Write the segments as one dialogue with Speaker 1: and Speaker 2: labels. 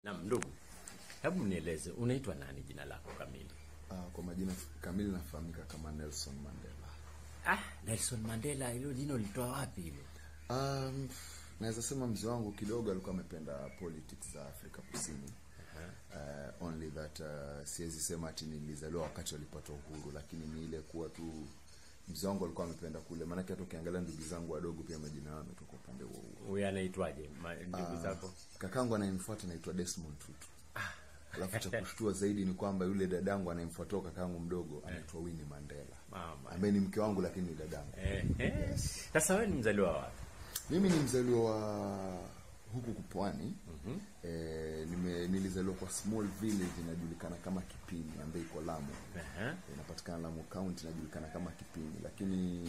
Speaker 1: Naam, ndugu, hebu nieleze unaitwa nani, jina lako kamili?
Speaker 2: Uh, kwa majina kamili nafahamika kama Nelson Mandela.
Speaker 1: Ah, Nelson Mandela, hilo jina ulitoa wapi hilo?
Speaker 2: Um, naweza sema mzee wangu kidogo alikuwa amependa politics za Afrika Kusini. Uh, only that uh, siwezi sema ati nilizaliwa wakati walipata uhuru, lakini ni ile kuwa tu mzee wangu alikuwa amependa kule, maanake hata ukiangalia ndugu zangu wadogo pia majina yao yametoka upande huo huo.
Speaker 1: Huyu anaitwaje ma- ndugu zako?
Speaker 2: Kakangu anayemfuata anaitwa Desmond Tutu. Alafu cha kushtua zaidi ni kwamba yule dadangu anayemfuatia kakangu mdogo anaitwa Winnie Mandela,
Speaker 1: Mama.
Speaker 2: ambaye ni mke wangu lakini ni dadangu.
Speaker 1: Eh, eh. Sasa wewe ni mzaliwa wapi?
Speaker 2: Mimi ni mzaliwa wa huku kupwani. Eh, nime, nilizaliwa kwa small village inajulikana kama Kipini ambayo iko Lamu.
Speaker 1: Ehe.
Speaker 2: Inapatikana Lamu County inajulikana kama Kipini, lakini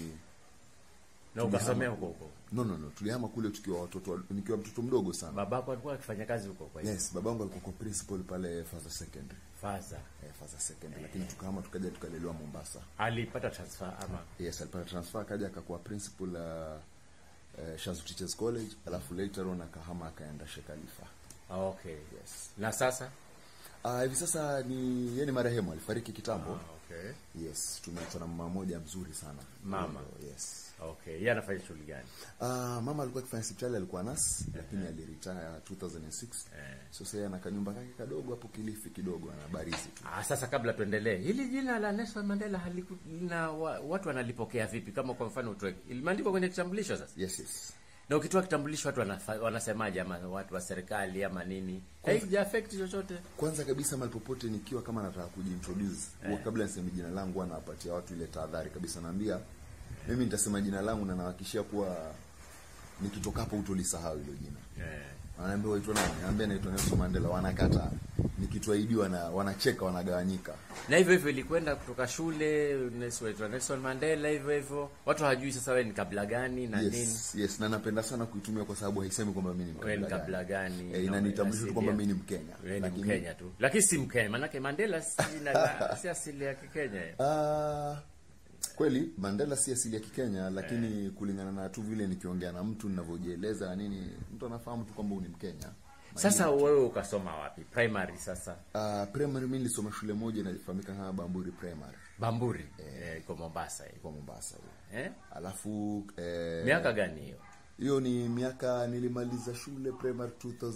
Speaker 1: Na ukasomea huko huko.
Speaker 2: no no no, tulihama kule tukiwa watoto wa- nikiwa mtoto mdogo sana.
Speaker 1: Babako alikuwa akifanya kazi huko kwa hiyo.
Speaker 2: Yes, babangu alikuwa kwa principal pale Faza Secondary.
Speaker 1: Faza.
Speaker 2: Eh, Faza Secondary, lakini tukahama tukaja tukalelewa Mombasa.
Speaker 1: Alipata transfer ama
Speaker 2: Yes, alipata transfer akaja akakuwa principal uh, uh, Shazu Teachers College, alafu later on akahama akaenda Sheikh Khalifa.
Speaker 1: Ah, okay.
Speaker 2: Yes.
Speaker 1: Na sasa?
Speaker 2: Ah, hivi sasa ni yeye ni marehemu alifariki kitambo.
Speaker 1: Ah, okay.
Speaker 2: Yes, tumeachwa na mama moja mzuri sana.
Speaker 1: Mama.
Speaker 2: Yes.
Speaker 1: Okay. Yeye anafanya shughuli gani?
Speaker 2: Ah, mama alikuwa akifanya hospitali alikuwa nurse lakini aliretire 2006. So sasa yeye ana kanyumba kake kadogo hapo Kilifi kidogo ana barizi tu.
Speaker 1: Ah, sasa kabla tuendelee, hili jina la Nelson Mandela haliku, lina wa, watu wanalipokea vipi? Kama kwa mfano utoe, limeandikwa kwenye kitambulisho sasa,
Speaker 2: Yes, yes.
Speaker 1: na ukitoa kitambulisho watu wanafa, wanasemaje, ama watu wa serikali ama nini, haija affect chochote?
Speaker 2: Kwanza kabisa mahali popote nikiwa kama nataka kujiintroduce, huwa kabla niseme jina langu huwa nawapatia watu ile tahadhari kabisa naambia mimi nitasema jina langu na nawahakikishia kuwa nikitoka hapo utolisahau hilo jina.
Speaker 1: Eh.
Speaker 2: Wanaambia waitwa nani? Naambia naitwa Nelson Mandela, wanakata. Nikitwaidiwa wana wanacheka wanagawanyika.
Speaker 1: Na hivyo hivyo ilikwenda kutoka shule Nelson Nelson Mandela, hivyo hivyo watu hawajui sasa wewe ni kabila gani na nini,
Speaker 2: Yes, yes, na napenda sana kuitumia kwa sababu haisemi kwamba mimi ni
Speaker 1: wewe ni
Speaker 2: mkabila
Speaker 1: kabila
Speaker 2: gani.
Speaker 1: gani,
Speaker 2: Eh,
Speaker 1: na
Speaker 2: inanitambulisha tu kwamba
Speaker 1: asilia.
Speaker 2: mimi ni Mkenya.
Speaker 1: Wewe ni
Speaker 2: Lakini-
Speaker 1: Mkenya tu, lakini si Mkenya, maanake Mandela si jina la- si asili ya Kikenya.
Speaker 2: Ah, kweli Mandela si asili ya Kikenya, lakini kulingana na tu vile nikiongea na mtu ninavyojieleza na nini, mtu anafahamu tu kwamba huyu ni Mkenya.
Speaker 1: Sasa wewe ukasoma wapi? Primary sasa?
Speaker 2: Uh, primary mimi nilisoma shule moja inafahamika kama Bamburi Primary
Speaker 1: Bamburi eh, iko Mombasa hiyo.
Speaker 2: kwa Mombasa hiyo.
Speaker 1: Eh?
Speaker 2: Alafu eh,
Speaker 1: Miaka gani hiyo?
Speaker 2: hiyo ni miaka nilimaliza shule primary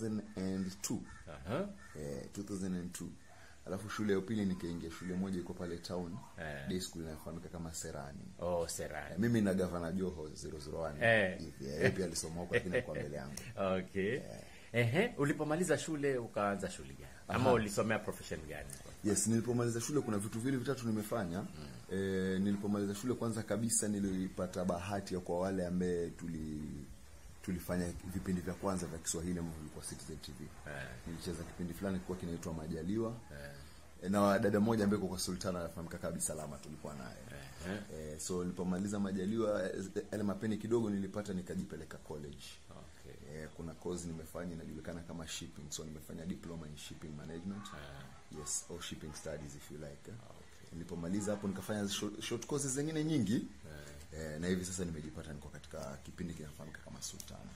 Speaker 2: 2002.
Speaker 1: Aha.
Speaker 2: Eh, 2002. Alafu shule ya upili nikaingia shule moja iko pale town.
Speaker 1: Eh.
Speaker 2: Day school inafahamika kama Serani.
Speaker 1: Oh,
Speaker 2: Eh,
Speaker 1: Serani.
Speaker 2: mimi na gavana Joho 001
Speaker 1: Eh.
Speaker 2: hivi. Eh, yeye pia alisoma huko lakini kwa mbele yangu.
Speaker 1: Okay. Ehe, ulipomaliza shule ukaanza shughuli gani? Ama ulisomea profession gani?
Speaker 2: Yes, nilipomaliza shule kuna vitu vile vitatu nimefanya. Eh, nilipomaliza shule kwanza kabisa nilipata bahati ya kwa wale ambaye tuli tulifanya vipindi vya kwanza vya Kiswahili ambavyo vilikuwa Citizen TV. Nilicheza kipindi fulani kilikuwa kinaitwa Majaliwa. Eh, na dada moja ambaye kwa Sultana anafahamika kama Salama tulikuwa naye. Eh, so nilipomaliza Majaliwa eh, yale mapeni kidogo nilipata nikajipeleka college.
Speaker 1: Okay.
Speaker 2: Eh, kuna course nimefanya inajulikana kama shipping so nimefanya diploma in shipping management yes or shipping studies if you like eh. nilipomaliza hapo nikafanya short, short courses zingine nyingi eh, na hivi sasa nimejipata niko katika kipindi kinafahamika kama sultana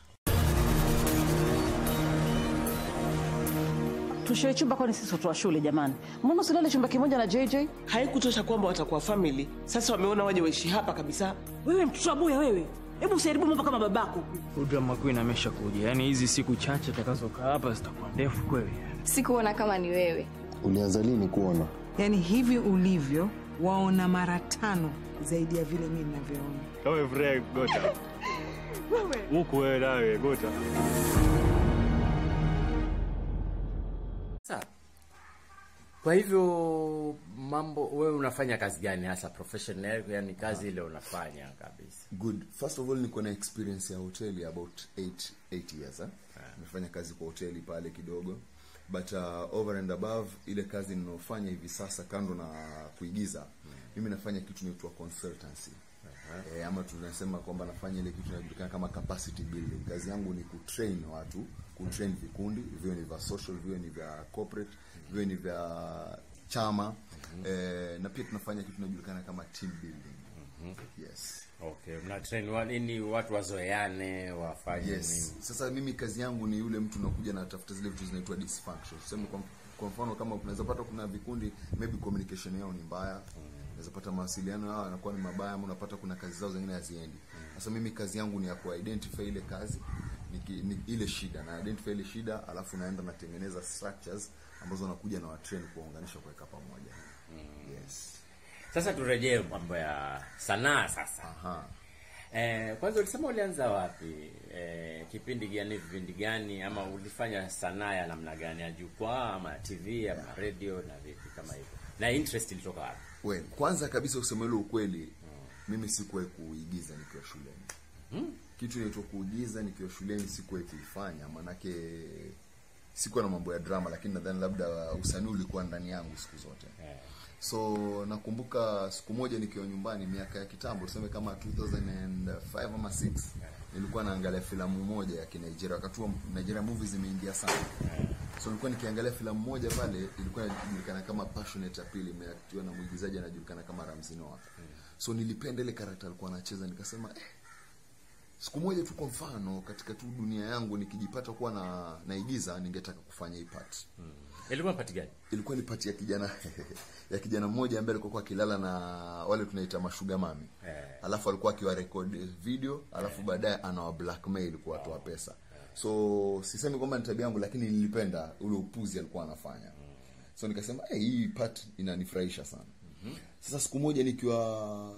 Speaker 3: tushie chumba kwani sisi watu wa shule jamani mbona usilale chumba kimoja na jj
Speaker 4: haikutosha kwamba watakuwa family sasa wameona waje waishi hapa kabisa
Speaker 3: wewe mtoto wa buya wewe hebu usiharibu mambo kama babako
Speaker 5: drama queen amesha kuja yaani hizi siku chache takazokaa hapa zitakuwa ndefu kweli
Speaker 6: sikuona kama ni wewe
Speaker 7: ulianza lini kuona
Speaker 8: yaani hivi ulivyo waona mara tano zaidi ya vile mi ninavyoona
Speaker 9: Kama Fred Gota. Huku wewe nawe Gota.
Speaker 1: Sawa. Kwa hivyo mambo wewe unafanya kazi gani hasa professional yani kazi ile unafanya kabisa.
Speaker 2: good first of all niko na experience ya hoteli about 8 8 years eh? nimefanya kazi kwa hoteli pale kidogo but uh, over and above ile kazi ninayofanya hivi sasa kando na kuigiza mimi nafanya kitu inaitwa consultancy Eh, ama tunasema kwamba nafanya ile kitu inajulikana kama capacity building. Kazi yangu ni kutrain watu, kutrain vikundi, viwe ni vya social, viwe ni vya corporate, viwe ni vya chama. Eh, na pia tunafanya kitu inajulikana kama team building. yes
Speaker 1: Okay, mna train wa nini watu wazoeane, wafanye
Speaker 2: yes
Speaker 1: nini?
Speaker 2: sasa mimi kazi yangu ni yule mtu nakuja na tafuta zile vitu zinaitwa dysfunction tuseme kwa, kwa mfano kama unaweza pata kuna vikundi maybe communication yao ni mbaya unaweza pata mawasiliano yao yanakuwa ni mabaya ama unapata kuna kazi zao zingine haziendi sasa mimi kazi yangu ni ya kuidentify ile kazi niki, ni, ile shida na identify ile shida alafu naenda natengeneza structures ambazo nakuja na watrain kuwaunganisha kuweka pamoja yes
Speaker 1: Sasa turejee mambo ya sanaa sasa.
Speaker 2: aha
Speaker 1: Eh, kwanza ulisema ulianza wapi? Eh, kipindi gani, vipindi gani ama ulifanya sanaa ya namna gani? Ya jukwaa ama ya TV ama radio na vipi kama hivyo? Na interest ilitoka wapi?
Speaker 2: well kwanza kabisa kusema ile ukweli mimi sikuwahi kuigiza nikiwa shuleni kitu inaitwa kuigiza nikiwa shuleni sikuwahi kuifanya maanake sikuwa na mambo ya drama lakini nadhani labda usanii ulikuwa ndani yangu siku zote so nakumbuka siku moja nikiwa nyumbani miaka ya kitambo tuseme kama 2005 ama 6 nilikuwa naangalia filamu moja ya kinigeria wakati huo nigeria movies zimeingia sana so nilikuwa nikiangalia filamu moja pale ilikuwa inajulikana kama passionate appeal imeaktiwa na mwigizaji anajulikana kama Ramsey Nouah so nilipenda ile karakta alikuwa anacheza nikasema eh, siku moja tu kwa mfano katika tu dunia yangu nikijipata kuwa na naigiza ningetaka kufanya hii part
Speaker 1: Ilikuwa pati gani?
Speaker 2: ilikuwa ni pati ya kijana ya kijana mmoja ambaye alikuwa akilala na wale tunaita mashuga mami
Speaker 1: Eh.
Speaker 2: alafu alikuwa akiwa record video alafu baadaye anawa blackmail kuwatoa pesa so sisemi kwamba ni tabia yangu lakini nilipenda ule upuzi alikuwa anafanya so nikasema hey, hii part inanifurahisha sana sasa siku moja nikiwa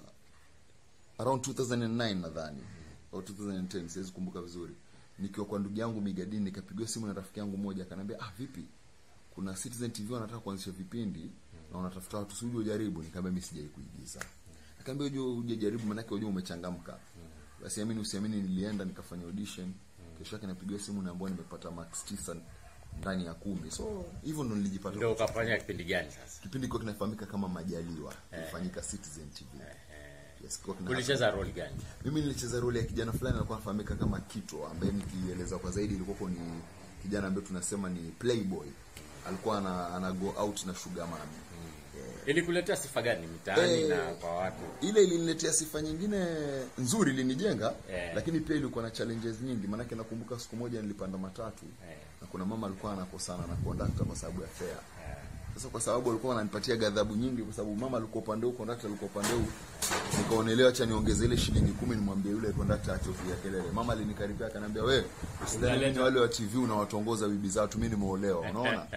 Speaker 2: around 2009 nadhani au 2010 siwezi kumbuka vizuri nikiwa kwa ndugu yangu migadini nikapigiwa simu na rafiki yangu mmoja akaniambia ah vipi kuna Citizen TV wanataka kuanzisha vipindi na wanatafuta watu sijui ujaribu nikamwambia mimi sijai kuigiza akaambia uje uje jaribu maana yake umechangamka basi amini usiamini nilienda nikafanya audition kesho yake napigiwa simu naambiwa nimepata max 9 ndani ya kumi so hivyo ndo nilijipata
Speaker 1: Ndio ukafanya kipindi gani sasa?
Speaker 2: kipindi kwa kinafahamika kama majaliwa ilifanyika Citizen TV yes kwa kina
Speaker 1: Ulicheza role gani?
Speaker 2: mimi nilicheza role ya kijana fulani alikuwa anafahamika kama Kito ambaye nikieleza kwa zaidi ilikuwa ni kijana ambaye tunasema ni playboy alikuwa ana, ana go out na sugar mami
Speaker 1: Ilikuletea sifa gani mitaani
Speaker 2: Eh,
Speaker 1: na kwa watu?
Speaker 2: ile iliniletea sifa nyingine nzuri ilinijenga
Speaker 1: Eh.
Speaker 2: lakini pia ilikuwa na challenges nyingi maanake nakumbuka siku moja nilipanda matatu
Speaker 1: Eh.
Speaker 2: na kuna mama alikuwa anakosana na conductor kwa sababu ya fare sasa kwa sababu alikuwa ananipatia ghadhabu nyingi kwa sababu mama alikuwa upande huu conductor alikuwa upande huu nikaonelewa acha niongeze ile shilingi kumi nimwambie yule conductor achokia kelele mama alinikaribia akaniambia wewe usidhani ni wale wa TV unawatongoza bibi zao tu mimi nimeolewa unaona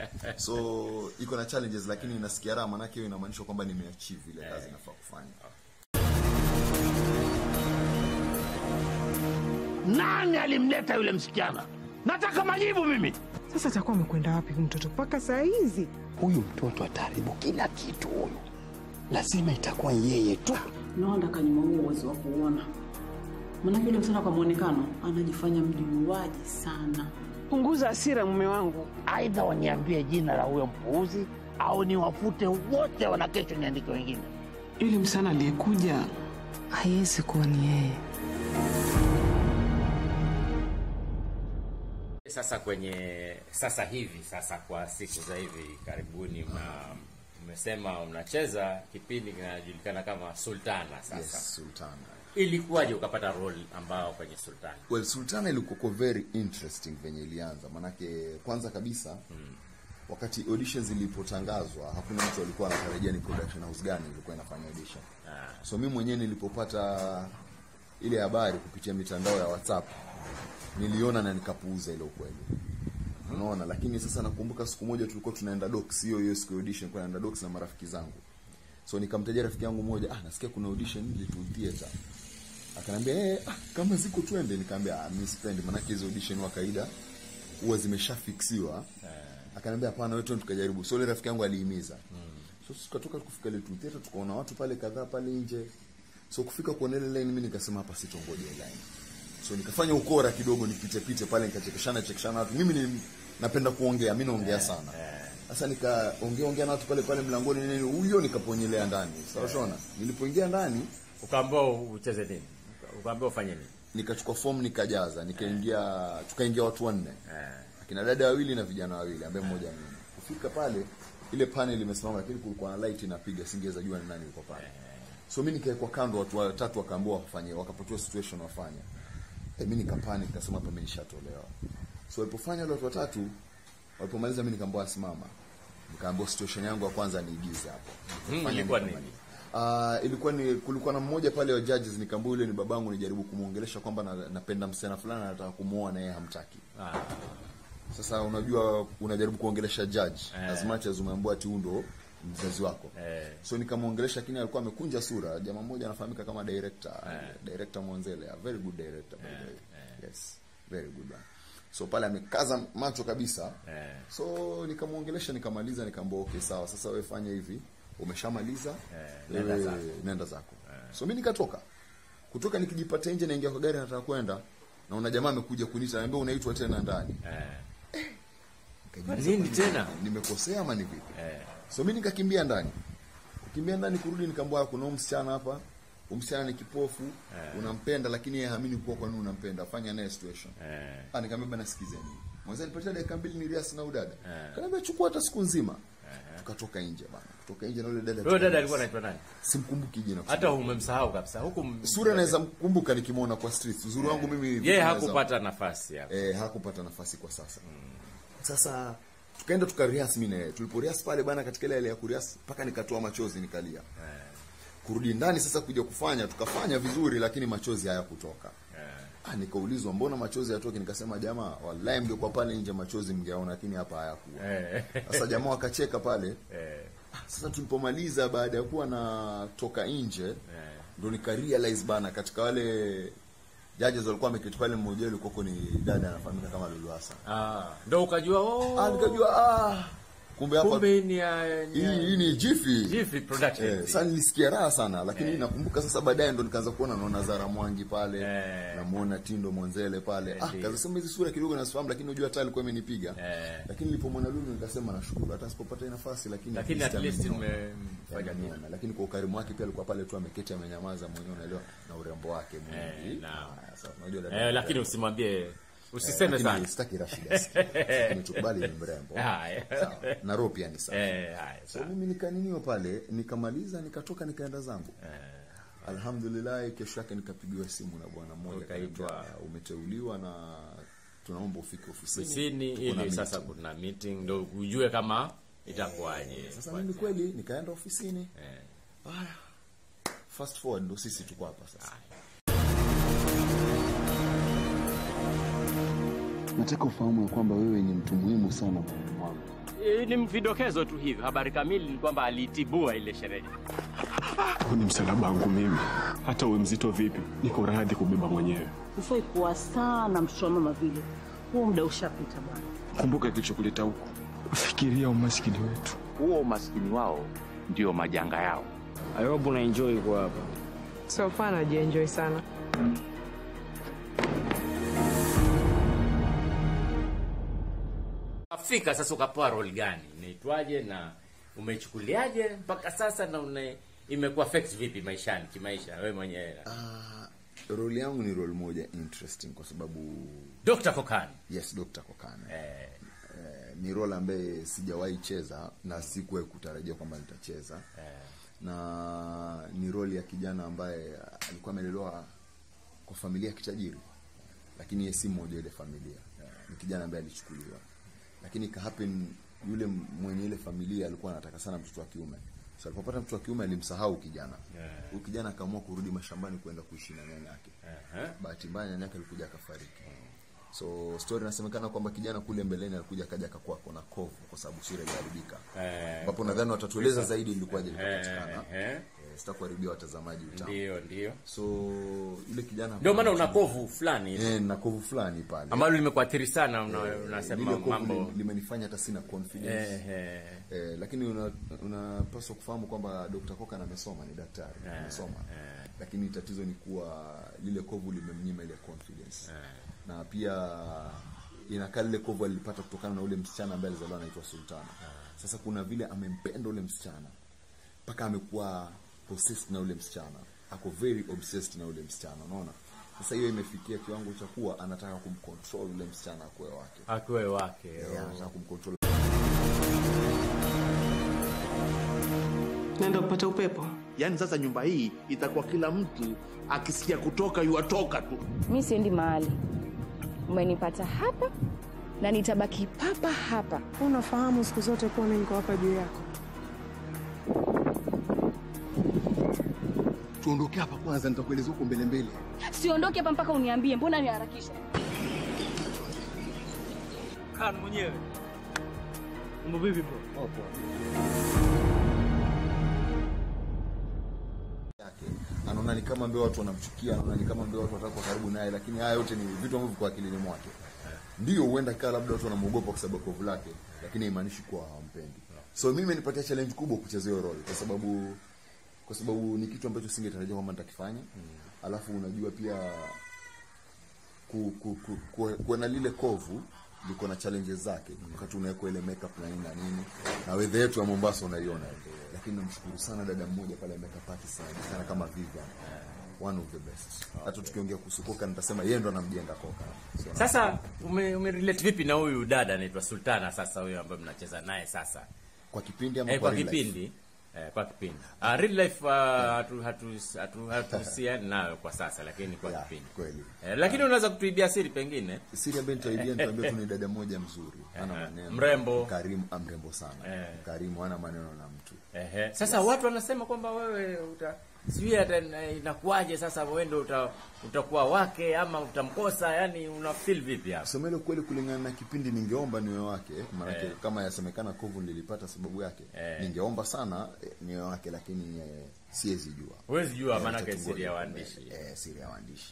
Speaker 2: so iko na challenges lakini nasikia raha manake hiyo inamaanisha kwamba nimeachieve ile kazi nafaa kufanya
Speaker 7: Nani alimleta yule msichana? Nataka majibu mimi.
Speaker 8: Sasa atakuwa amekwenda wapi huyu mtoto mpaka saa hizi?
Speaker 7: Huyu mtoto ataharibu kila kitu huyu. Lazima itakuwa yeye tu.
Speaker 3: naona kanyuma huo uwezo wa kuona maanake yule msichana kwa mwonekano anajifanya mjuaji sana
Speaker 8: Punguza hasira mume wangu.
Speaker 7: Aidha waniambie jina la huyo mpuuzi au niwafute wote, wana kesho niandike wengine.
Speaker 8: Yule msichana aliyekuja haiwezi kuwa ni yeye.
Speaker 1: Sasa kwenye sasa hivi sasa kwa siku za hivi karibuni mna mmesema mnacheza kipindi kinajulikana kama Sultana sasa.
Speaker 2: yes sultana
Speaker 1: Ilikuwaje ukapata role ambao kwenye Sultana?
Speaker 2: well sultana ilikuwa very interesting venye ilianza manake kwanza kabisa wakati auditions zilipotangazwa hakuna mtu alikuwa anatarajia ni production house gani ilikuwa inafanya audition so mi mwenyewe nilipopata ile habari kupitia mitandao ya whatsapp niliona na nikapuuza ile ukweli unaona lakini sasa nakumbuka siku moja tulikuwa tunaenda docs hiyo hiyo siku ya audition kwa naenda docs na marafiki zangu so nikamtajia rafiki yangu mmoja ah nasikia kuna audition Little Theatre akaniambia eh ah, kama ziko twende nikamwambia ah mimi sipendi maana hizo audition wa kawaida huwa zimeshafiksiwa akaniambia hapana wewe twende tukajaribu so ile rafiki yangu alihimiza so tukatoka kufika Little Theatre tukaona watu pale kadhaa pale nje so kufika kuona ile line mimi nikasema hapa sitongoje line so nikafanya ukora kidogo nipite pite pale nikachekeshana chekeshana watu mimi ni napenda kuongea mimi naongea sana sasa nikaongea ongea na watu pale pale mlangoni nini huyo nikaponjelea ndani sawa shona nilipoingia ndani
Speaker 1: Ukaambiwa ucheze nini? Ukaambiwa ufanye nini?
Speaker 2: nikachukua fomu nikajaza nikaingia tukaingia watu wanne akina dada wawili na vijana wawili ambaye mmoja mimi kufika pale ile panel imesimama lakini kulikuwa na light inapiga singeweza jua ni nani yuko pale so mi nikawekwa kando watu watatu wakaambiwa wafanye wakapatiwa situation wafanye e, mi nikapani nikasema hapa mi nishatolewa so walipofanya wale watu watatu walipomaliza mi nikaambiwa asimama nikaambiwa situation yangu ya kwanza niigize hapo
Speaker 1: Mm,
Speaker 2: Fanya
Speaker 1: ilikuwa
Speaker 2: nikamaliza.
Speaker 1: nini?
Speaker 2: Ah, ilikuwa ni kulikuwa na mmoja pale wa judges nikaambia yule ni babangu nijaribu kumuongelesha kwamba na, napenda msichana fulani na nataka kumuoa na yeye hamtaki
Speaker 1: Ah.
Speaker 2: sasa unajua unajaribu kuongelesha judge
Speaker 1: Eh.
Speaker 2: as much as umeambiwa ati huyu ndo mzazi wako
Speaker 1: Eh.
Speaker 2: so nikamwongelesha lakini alikuwa amekunja sura jamaa mmoja anafahamika kama director director Mwanzele a very good director by the way yes very good one so pale amekaza macho kabisa
Speaker 1: Eh.
Speaker 2: so nikamwongelesha nikamaliza nikaambia okay sawa sasa wewe fanya hivi umeshamaliza
Speaker 1: nenda
Speaker 2: wewe
Speaker 1: zako.
Speaker 2: nenda zako so mi nikatoka kutoka nikijipata nje naingia kwa gari nataka kwenda naona jamaa amekuja kuniita ananiambia unaitwa tena ndani
Speaker 1: Eh.
Speaker 2: Nikajiuliza,
Speaker 1: Nini
Speaker 2: kwani
Speaker 1: tena?
Speaker 2: nimekosea ama ni vipi
Speaker 1: Eh.
Speaker 2: so mi nikakimbia ndani kukimbia ndani kurudi nikaambia kuna huyu msichana hapa huyu msichana ni kipofu unampenda lakini yeye haamini kuwa kwa nini unampenda fanya naye situation
Speaker 1: Eh.
Speaker 2: ah nikamwambia bana sikizeni mwanzo nipatia dakika mbili ni riasi na udada kaniambia chukua hata siku nzima tukatoka nje bana kutoka nje na yule dada
Speaker 1: Wewe dada
Speaker 2: tukaenda-
Speaker 1: alikuwa anaitwa nani?
Speaker 2: simkumbuki jina
Speaker 1: Hata umemsahau kabisa. Huku m-
Speaker 2: sura naweza mkumbuka nikimwona kwa street uzuri wangu mimi
Speaker 1: yeye
Speaker 2: naweza-
Speaker 1: hakupata nafasi hapo.
Speaker 2: eh, hakupata nafasi kwa sasa sasa tukaenda tukarias mi naye tuliporias pale bana katika ile hali ya kurias mpaka nikatoa machozi nikalia kurudi ndani sasa kuja kufanya tukafanya vizuri lakini machozi hayakutoka ah, nikaulizwa mbona machozi hayatoki nikasema jamaa wallahi mngekuwa pale nje machozi mngeona lakini hapa hayakuwa
Speaker 1: Eh.
Speaker 2: sasa jamaa wakacheka pale
Speaker 1: Eh.
Speaker 2: sasa tulipomaliza baada ya kuwa natoka nje ndo nika realize bana katika wale judges walikuwa wameketi pale mmoja wao alikuwa ni dada anafahamika kama Lulu Hassan
Speaker 1: Ah, ndo ukajua oh.
Speaker 2: ah nikajua ah kumbe hapa
Speaker 1: Kumbe ni ya ni
Speaker 2: hii
Speaker 1: ya-
Speaker 2: hii ni Jiffy
Speaker 1: Jiffy Production.
Speaker 2: Eh, sasa nilisikia raha sana lakini nakumbuka sasa baadaye ndo nikaanza kuona naona Zara Mwangi pale
Speaker 1: Eh.
Speaker 2: namuona Tindo Mwanzele pale ah
Speaker 1: Ndiyo.
Speaker 2: kaza sema hizi sura kidogo nasifahamu lakini unajua hata alikuwa amenipiga
Speaker 1: Eh.
Speaker 2: lakini nilipomwona Lulu nikasema nashukuru hata sipopata hii nafasi lakini
Speaker 1: Lakini at least
Speaker 2: ameniona.
Speaker 1: mmefanya nini?
Speaker 2: Ameniona. lakini kwa ukarimu wake pia alikuwa pale tu ameketi amenyamaza mwenyewe unaelewa na urembo wake mwingi
Speaker 1: Eh, naam.
Speaker 2: Haya, sasa unajua dada-
Speaker 1: Eh, lakini usimwambie usiseme
Speaker 2: lakini
Speaker 1: sana.
Speaker 2: sitaki Rashid asikie. Lakini tukubali ni mrembo
Speaker 1: Haya.
Speaker 2: sawa na roho pia ni sawa
Speaker 1: Eh, haya.
Speaker 2: so mimi nikaniniwa pale nikamaliza nikatoka nikaenda zangu alhamdulillah kesho yake nikapigiwa simu na bwana mmoja
Speaker 1: Ukaitwa.
Speaker 2: akaniambia, umeteuliwa na tunaomba ufike ofisini
Speaker 1: Ofisini
Speaker 2: Tuko na
Speaker 1: ili sasa
Speaker 2: meeting."
Speaker 1: kuna meeting ndo ujue kama itakuwaje.
Speaker 2: sasa mimi kweli nikaenda ofisini
Speaker 1: Eh.
Speaker 2: haya fast forward ndo sisi tuko hapa sasa nataka ufahamu ya kwamba wewe ni mtu muhimu sana moyoni mwangu
Speaker 1: Eh, Ni vidokezo tu hivyo. Habari kamili ni kwamba alitibua ile sherehe.
Speaker 10: Huu ni msalaba wangu mimi. Hata uwe mzito vipi, niko radhi kubeba mwenyewe.
Speaker 3: Hufai kuwa sana mtoto wa mama vile. Huo muda ushapita bwana.
Speaker 10: Kumbuka kilichokuleta huku. Fikiria umaskini wetu.
Speaker 7: Huo umaskini wao ndio majanga yao.
Speaker 5: I hope una enjoy kwa hapa.
Speaker 8: So far najienjoy sana.
Speaker 1: Afrika sasa ukapewa role gani? Inaitwaje na umeichukuliaje mpaka sasa na una imekuwa affect vipi maishani kimaisha wewe mwenyewe?
Speaker 2: Ah, role yangu ni role moja interesting kwa sababu
Speaker 1: Dr. Kokani.
Speaker 2: yes Dr. Kokane
Speaker 1: Eh,
Speaker 2: eh, ni role ambaye sijawahi cheza na sikuwahi kutarajia kwamba nitacheza
Speaker 1: eh,
Speaker 2: na ni role ya kijana ambaye alikuwa amelelewa kwa familia ya kitajiri lakini yeye si mmoja wa ile familia ni kijana ambaye alichukuliwa lakini ika happen yule mwenye ile familia alikuwa anataka sana mtoto wa kiume so alipopata mtoto wa kiume alimsahau kijana huyu kijana akaamua kurudi mashambani kwenda kuishi na nyanya yake
Speaker 1: eh,
Speaker 2: bahati mbaya nyanya yake alikuja akafariki so story inasemekana kwamba kijana kule mbeleni alikuja akaja akakuwa kona kovu kwa sababu sura iliharibika
Speaker 1: eh,
Speaker 2: ambapo nadhani watatueleza zaidi ilikuwaje
Speaker 1: eh,
Speaker 2: ilipatikana
Speaker 1: eh,
Speaker 2: eh, sitakuharibia watazamaji utamu
Speaker 1: ndio ndio.
Speaker 2: so yule kijana
Speaker 1: Ndio maana una kovu fulani
Speaker 2: eh, na kovu fulani pale
Speaker 1: ambalo limekuathiri sana una,
Speaker 2: Eh,
Speaker 1: unasema
Speaker 2: lile kovu
Speaker 1: mambo
Speaker 2: li- limenifanya hata sina confidence
Speaker 1: eh, eh,
Speaker 2: Eh, lakini una- unapaswa kufahamu kwamba Dr. Kokan amesoma ni daktari amesoma lakini tatizo ni kuwa lile kovu limemnyima ile confidence na pia inakaa lile kovu alilipata kutokana na ule msichana ambaye alizaliwa anaitwa Sultana sasa kuna vile amempenda ule msichana mpaka amekuwa possessed na ule msichana ako very obsessed na ule msichana unaona sasa hiyo imefikia kiwango cha kuwa anataka kumcontrol ule msichana akuwe wake
Speaker 1: akiwe wake
Speaker 2: yeah, anataka kumcontrol
Speaker 3: Naenda kupata upepo.
Speaker 7: Yaani sasa nyumba hii itakuwa kila mtu akisikia kutoka yuatoka tu.
Speaker 6: Mi siendi mahali, umenipata hapa na nitabaki papa hapa.
Speaker 11: Unafahamu siku zote kuwa mimi niko hapa juu yako.
Speaker 2: Tuondoke hapa kwanza, nitakueleza huko mbele mbele.
Speaker 6: Siondoke hapa mpaka uniambie, mbona niharakisha?
Speaker 5: Kaa mwenyewe. Mambo vipi bro?
Speaker 2: yake anaona ni kama mbeo watu wanamchukia, anaona ni kama mbeo watu watakuwa karibu naye, lakini haya yote ni vitu ambavyo kwa akilini mwake. Ndio huenda kaa labda watu wanamuogopa kwa sababu ya kovu lake, lakini haimaanishi kuwa hawampendi. So mimi nipatia challenge kubwa kucheza hiyo role kwa sababu kwa sababu ni kitu ambacho singetarajia kwamba nitakifanya. Alafu unajua pia ku, ku, ku, ku, kuwa na lile kovu liko na challenges zake wakati unawekwa ile makeup na nini na nini na wedha yetu ya Mombasa unaiona lakini namshukuru sana dada mmoja pale makeup artist anajulikana kama Vivian one of the best hata tukiongea kuhusu koka nitasema yeye ndo anamjenga koka so,
Speaker 1: Sasa ume, ume relate vipi na huyu dada anaitwa Sultana sasa huyo ambaye mnacheza naye sasa?
Speaker 2: kwa kipindi ama
Speaker 1: Eh,
Speaker 2: kwa
Speaker 1: kwa
Speaker 2: real life?
Speaker 1: kipindi eh, kwa kipindi uh, real life uh, hatu hatu hatu hatuhusiani nayo kwa sasa lakini kwa
Speaker 2: Yeah,
Speaker 1: kipindi
Speaker 2: kweli
Speaker 1: eh, lakini unaweza kutuibia siri pengine
Speaker 2: siri ambayo nitaidia nitaambia tu ni dada moja mzuri ana maneno
Speaker 1: Mrembo.
Speaker 2: karimu ah, mrembo sana
Speaker 1: Eh.
Speaker 2: karimu ana maneno na mtu
Speaker 1: Ehe. Sasa watu wanasema kwamba wewe uta sijui hata na- inakuwaje sasa wewe ndio uta, utakuwa wake ama utamkosa yani una feel vipi hapo?
Speaker 2: kusema ile kweli kulingana na kipindi ningeomba niwe wake maanake
Speaker 1: Eh.
Speaker 2: kama yasemekana kovu nilipata sababu yake
Speaker 1: Eh.
Speaker 2: ningeomba sana eh, niwe wake lakini eh, siwezi jua
Speaker 1: Huwezi jua
Speaker 2: Eh,
Speaker 1: maanake
Speaker 2: tutangoja
Speaker 1: siri ya
Speaker 2: kwa
Speaker 1: waandishi.
Speaker 2: mbele. eh, siri ya waandishi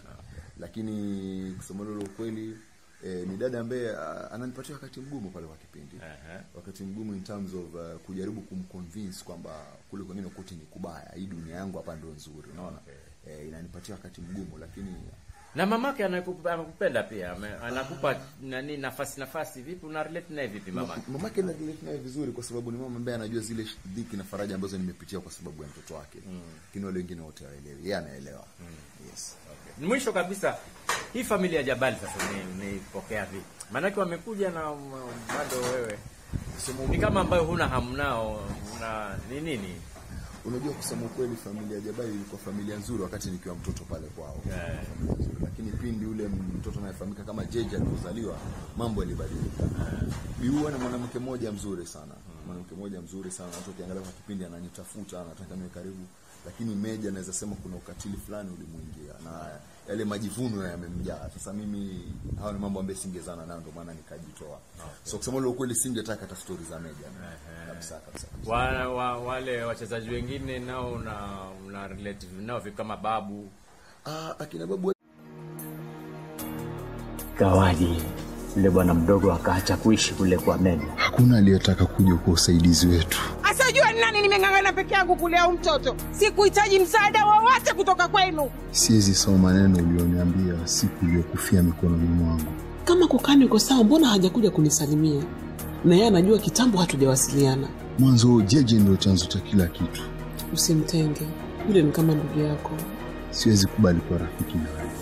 Speaker 2: lakini kusema lolo ukweli eh, ni dada ambaye ah, ananipatia wakati mgumu pale kwa kipindi
Speaker 1: Ehe.
Speaker 2: wakati mgumu in terms of uh, kujaribu kumconvince kwamba kule kwengine kote ni kubaya hii dunia yangu hapa ndo nzuri unaona eh, inanipatia wakati mgumu lakini
Speaker 1: Na mamake anakupa- anakupenda pia, ame- anakupa nani nafasi nafasi vipi una relate naye vipi mamake?
Speaker 2: mamake na relate naye vizuri kwa sababu ni mama ambaye anajua zile sh- dhiki na faraja ambazo nimepitia kwa sababu ya mtoto wake lakini wale wengine wote hawaelewi yeye anaelewa yes
Speaker 1: Mwisho kabisa hii familia ya Jabali sasa ni niipokea vipi? Maanake wamekuja na um, bado wewe ni kama ambayo huna hamu nao, una ni nini?
Speaker 2: unajua kusema ukweli familia ya Jabali ilikuwa familia nzuri wakati nikiwa mtoto pale kwao
Speaker 1: Yeah.
Speaker 2: Familia nzuri. lakini pindi ule mtoto anayefahamika kama Jeje alipozaliwa mambo yalibadilika Biua ni mwanamke mmoja mzuri sana mwanamke mmoja mzuri sana hata ukiangalia kwa kipindi ananitafuta anataka niwe karibu lakini Meja naweza sema kuna ukatili fulani ulimuingia na yale majivuno yamemjaa sasa mimi hawa ni mambo ambayo singezana nayo ndio maana nikajitoa so kusema ule ukweli singetaka hata stori za Meja kabisa kabisa kabisa
Speaker 1: Wa, wa, wale wachezaji wengine nao una, una relative nao vipi kama babu
Speaker 2: ah akina babu
Speaker 12: Gawaji yule bwana mdogo akaacha kuishi kule kwa Meja.
Speaker 2: hakuna aliyetaka kuja kwa usaidizi wetu
Speaker 8: Asajua ni nani nimeng'ang'ana peke yangu kulea huyu mtoto. Sikuhitaji msaada wowote kutoka kwenu.
Speaker 2: siwezi soma maneno ulioniambia siku iliyokufia mikononi mwangu
Speaker 3: Kama kukani uko sawa, mbona hajakuja kunisalimia? Na yeye anajua kitambo hatujawasiliana.
Speaker 2: mwanzo jeje ndio chanzo cha kila kitu
Speaker 3: Usimtenge, yule ni kama ndugu yako.
Speaker 2: siwezi kubali kuwa rafiki na wewe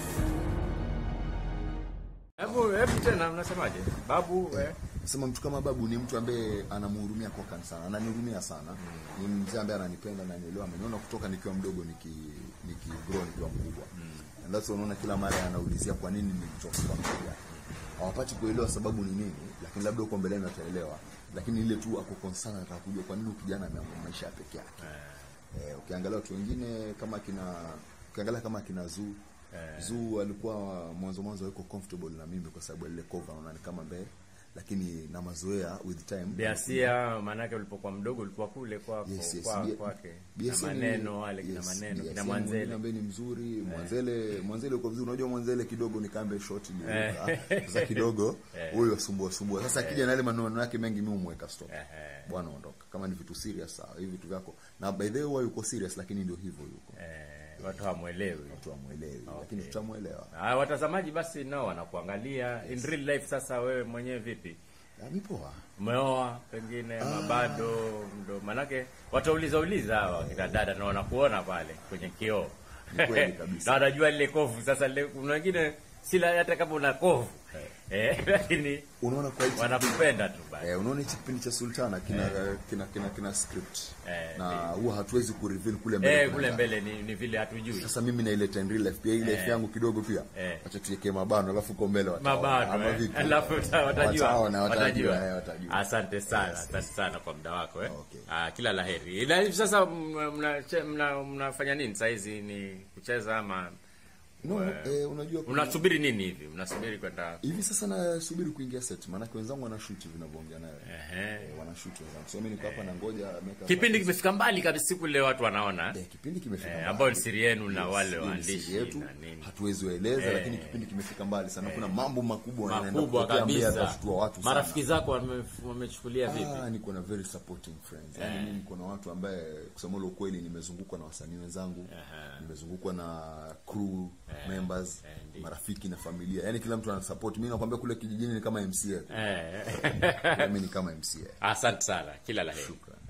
Speaker 1: hebu hebu tena mnasemaje babu eh?
Speaker 2: sema mtu kama babu ni mtu ambaye anamhurumia kokan sana ananihurumia sana ni mzee ambaye ananipenda na nielewa ameniona kutoka nikiwa mdogo niki niki grow nikiwa mkubwa and that's why unaona kila mara anaulizia kwa nini nilitoka kwa mmoja hawapati kuelewa sababu ni nini lakini labda huko mbeleni wataelewa lakini ile tu ako concern anataka kujua kwa nini huyu kijana ameamua maisha ya peke yake eh, ukiangalia watu wengine kama kina ukiangalia kama kina Zuu Zuu alikuwa mwanzo mwanzo yuko comfortable na mimi kwa sababu ya ile cover unaona ni kama mbele lakini na mazoea with time
Speaker 1: Biasia maanake ulipokuwa mdogo ulikuwa kule kwako
Speaker 2: Yes, yes.
Speaker 1: kwa,
Speaker 2: Bia-
Speaker 1: kwake
Speaker 2: Biasia
Speaker 1: na
Speaker 2: ni-
Speaker 1: maneno wale kina
Speaker 2: yes,
Speaker 1: maneno
Speaker 2: Biasia
Speaker 1: kina
Speaker 2: ni mwingine
Speaker 1: Mwanzele
Speaker 2: ambaye ni mzuri Mwanzele Mwanzele uko vizuri unajua Mwanzele kidogo ni kambe short ni
Speaker 1: Eh.
Speaker 2: sasa kidogo
Speaker 1: Eh.
Speaker 2: huyo asumbua sumbua sasa
Speaker 1: Eh.
Speaker 2: akija na yale maneno yake mengi mimi umweka stop
Speaker 1: Eh.
Speaker 2: bwana ondoka kama ni vitu serious sawa hivi vitu vyako na by the way huwa yuko serious lakini ndio hivyo yuko
Speaker 1: eh, watu hamwelewi
Speaker 2: watu hamwelewi lakini tutamwelewa
Speaker 1: Ah, watazamaji basi nao wanakuangalia in real life. Sasa wewe mwenyewe vipi?
Speaker 2: mi poa.
Speaker 1: Umeoa pengine ama bado ndo? Manake watauliza uliza hawa kina dada na wanakuona pale kwenye kioo
Speaker 2: Ni kweli kabisa.
Speaker 1: na wanajua lile kovu. Sasa lile- kuna wengine sila hata kama una kovu eh, lakini
Speaker 2: unaona kwa hichi
Speaker 1: wanakupenda tu basi.
Speaker 2: Eh, unaona hichi kipindi cha Sultana kina kina, kina, kina script
Speaker 1: Eh,
Speaker 2: na huwa hatuwezi kureveal kule mbele.
Speaker 1: Eh,
Speaker 2: kuna
Speaker 1: kule
Speaker 2: nani.
Speaker 1: mbele ni, ni vile hatujui.
Speaker 2: Sasa mimi naileta in real life pia hii life
Speaker 1: Eh.
Speaker 2: yangu kidogo pia.
Speaker 1: Eh.
Speaker 2: Acha tuweke mabano alafu uko mbele wataona.
Speaker 1: mabano
Speaker 2: Ama
Speaker 1: eh.
Speaker 2: vipi?
Speaker 1: Alafu uta- watajua
Speaker 2: Wataona, watajua,
Speaker 1: watajua.
Speaker 2: eh, watajua.
Speaker 1: Asante sana, asante sana kwa muda wako eh. Ah, kila laheri. Na hivi sasa m- mna- mna- mnafanya nini saa hizi? Ni kucheza ama
Speaker 2: No,
Speaker 1: eh,
Speaker 2: eh, unajua kuna-
Speaker 1: mnasubiri nini hivi? Mnasubiri kwenda
Speaker 2: hivi sasa nasubiri kuingia set maanake wenzangu wanashuti vinavyoongea nayo
Speaker 1: Ehe.
Speaker 2: Eh, wanashuti wenzangu so mimi niko hapa na ngoja makeup
Speaker 1: Kipindi
Speaker 2: artist.
Speaker 1: kimefika mbali kabisa siku ile watu wanaona.
Speaker 2: Eh, kipindi kimefika
Speaker 1: Eh,
Speaker 2: mbali.
Speaker 1: ambao ni siri yenu na
Speaker 2: Yes,
Speaker 1: wale
Speaker 2: hii ni
Speaker 1: waandishi
Speaker 2: siri yetu
Speaker 1: na nini.
Speaker 2: hatuwezi waeleza
Speaker 1: Eh.
Speaker 2: lakini kipindi kimefika mbali sana kuna mambo makubwa yanaenda
Speaker 1: Makubwa
Speaker 2: kutokea mbele
Speaker 1: kabisa.
Speaker 2: yatashtua watu sana.
Speaker 1: Marafiki zako wame- wamechukulia vipi?
Speaker 2: Ah, niko na very supporting friends. Yaani
Speaker 1: Eh.
Speaker 2: mimi niko na watu ambaye kusema ule ukweli nimezungukwa na wasanii wenzangu, nimezungukwa na crew members, marafiki na familia. Yaani kila mtu ana support. Mimi nakwambia kule kijijini ni kama MCA.
Speaker 1: Eh.
Speaker 2: Mimi ni kama MCA.
Speaker 1: Asante sana, kila la heri.
Speaker 2: Shukrani.